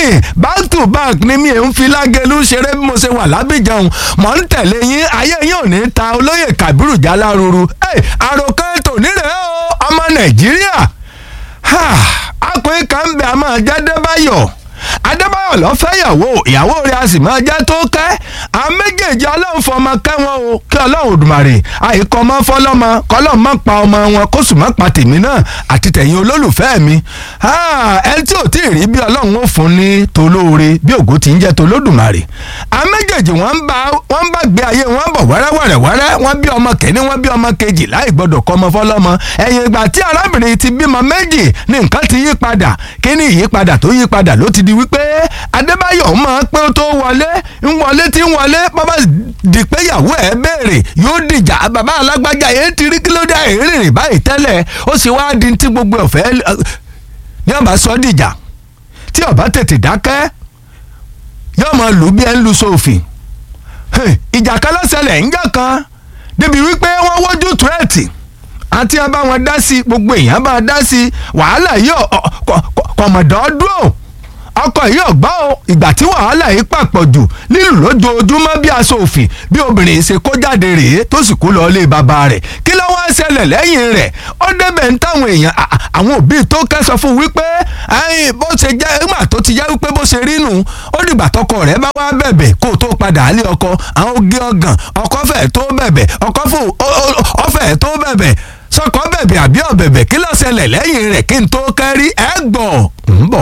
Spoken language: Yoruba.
yín back to back ni mi ń fi lágẹ̀lú ṣeré bí mo ṣe wà lábìjẹun mọ̀ ń tẹ̀lé yín ayé yín ò ní ta olóyè Kabiru Jaláruru àròkàn ètò nírè o ọmọ Nàìjíríà akùnrin kan bẹ àmọ́ Adébáyọ̀ Adébáyọ̀ lọ fẹ́ yàwó ìyàwó rẹ̀ a sì máa jẹ́ tó kẹ́ àwọn méjèèjì ọlọ́run fọmọ kẹ́wọn o kí ọlọ́run Òdùmarè àìkọ́ ọmọ fọlọ́mọ kọ́lọ́ mọ́ pa ọmọ wọn kó sì mọ́ pa tèmi náà àti tẹ̀yìn olólùfẹ́ mi ẹni tí ò tí ì rí bí ọlọ́run ó fún ní tolóore bí ògo ti ń jẹ́ tolódùmarè àwọn méjèèjì wọ́n ń bá wọ́n ń bá gbé ayé wọn bọ̀ wẹ́rẹ́wẹ́rẹ́wẹ́rẹ́ wọ́n bí ọmọ kẹ́ni wọ́n bí ọmọ kejì láì gbọ́dọ̀ kọ́ ọmọ fọlọ́mọ ẹ̀yìn ìgbà tí arábìnrin ti bímọ méjì ní nǹkan ti yí padà kí ni ìyípadà tó yí padà ló ti di wípé Adébáyọ̀ máa pé ó tó wọlé ń wọlé tí ń wọlé bàbá di pé ìyàwó ẹ̀ béèrè yóò dìjà bàbá alágbájá yẹn ti rí kílódé ìrìnrìn báyìí tẹ́lẹ̀ ó sì wá di tí gbogbo ọ̀fẹ́ ní ọba sọ dìjà tí ọba tètè dákẹ́ yóò máa lù bí ẹ ń lu sófin ìjà kan lọ́sẹ̀lẹ̀ ń jà kan débi wípé wọ́n wójú túrẹ́ẹ̀tì àti ẹ bá wọn dá sí gbogbo èèyàn bá dá sí wàhálà yìí kọ̀mọ̀dọ́ dúró ọkọ yìí ọgbà o ìgbà tí wàhálà yìí pàpọ̀ jù lílù lójoojúmọ́ bí aṣọ òfin bí obìnrin ṣe kó jáde rèé tó sì kú lọ ilé bàbá rẹ̀ kí ló wá ṣẹlẹ̀ lẹ́yìn rẹ̀ ó débẹ̀ ń táwọn èèyàn àwọn òbí tó kẹ́sọ fún wípé bó ṣe jẹ́ ìgbà tó ti jẹ́ wípé bó ṣe rí nù ó dìgbà tọkọ rẹ̀ bá wá bẹ̀bẹ̀ kó tó padà lé ọkọ àwọn oge ọgàn ọkọ fẹ̀ tó bẹ̀bẹ̀ ọkọ fún ọfẹ̀ tó bẹ̀bẹ̀ sọkọ bẹ̀bẹ̀ àbí ọ̀bẹ̀bẹ̀ kí ló ṣẹlẹ̀ lẹ́yìn rẹ̀ kí n tó kẹ́rí ẹ̀ gbọ̀ ń bọ̀